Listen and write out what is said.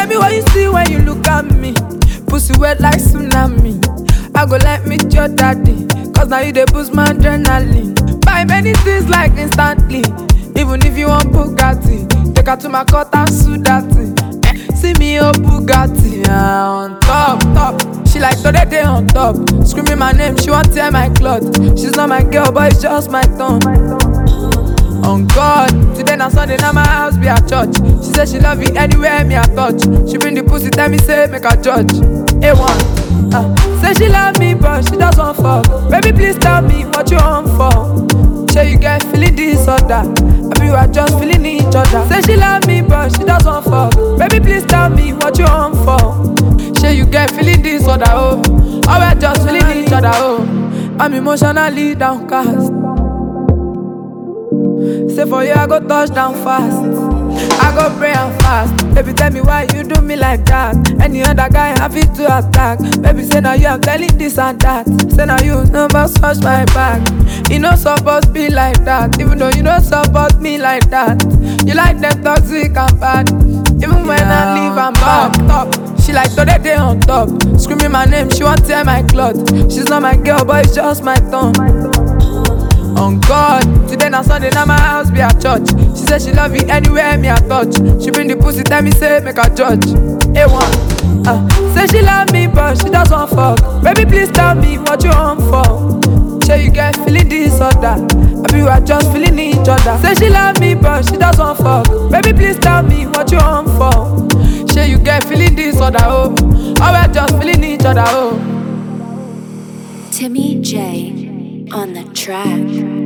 me what you see when you look at me. Pussy wet like tsunami. I go like meet your daddy. Cause now you dey boost my adrenaline. Buy many things like instantly. Even if you want Bugatti, take her to my court and sue that thing. Eh, See me oh Bugatti ah, on top, top. She like today day on top. Screaming my name, she want tear my cloth. She's not my girl, but it's just my tongue. On God, today na Sunday, now my house be her church. She say she love you anywhere me I touch. She bring the pussy, tell me say make her judge. A1, uh, say she love me but she just want fuck. Baby please tell me what you want for. Say you get feeling disorder, I be you are just feeling each other. Say she love me but she just want fuck. Baby please tell me what you want for. Say you get feeling disorder, oh, or we just feeling each other, oh. I'm emotionally downcast. Say for you, I go touch down fast. I go pray and fast. Baby, tell me why you do me like that. Any other guy happy to attack. Baby, say now you, I'm telling this and that. Say now you never scratch my back. You know supposed be like that. Even though you don't support me like that. You like them toxic and bad. Even when I leave, I'm back top. She like today day on top. Screaming my name, she want tear my cloth. She's not my girl, but it's just my tongue. On God, today na Sunday, now my house be her church. She say she love you anywhere me I touch. She bring the pussy, tell me say make her judge. A1, uh, say she love me but she just want fuck. Baby please tell me what you want for. Say you get feeling disorder, I be you are just feeling each other. Say she love me but she just want fuck. Baby please tell me what you want for. Say you get feeling disorder, oh, or we just feeling each other, oh. Timmy J on the track.